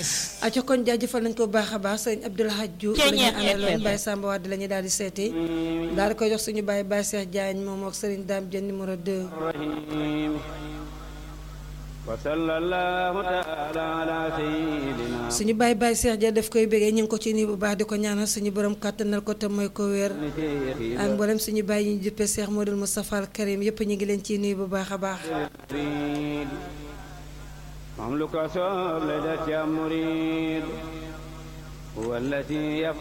aco kon jaajëfal nañ ko bu baax a baax sëñ Abdoulaye Diouf la ñu àndaloon Baye Samba Wade la ñu daal di seeti daal di koy jox suñu Baye Baye Cheikh Diagne moom ak Serigne Dame Dieng numéro 2 suñu Baye Baye Cheikh Diagne daf koy bégee ñu ngi ko ci nii bu baax di ko ñaanal suñu borom kàttanal ko te mooy ko wér ak mboolem suñu Baye yi ñu juppee Cheikh Modou Moustapha Al Karim yëpp ñu ngi leen ciy nuyu bu baax a baax mam lu ko soob la def ca murid huwa allati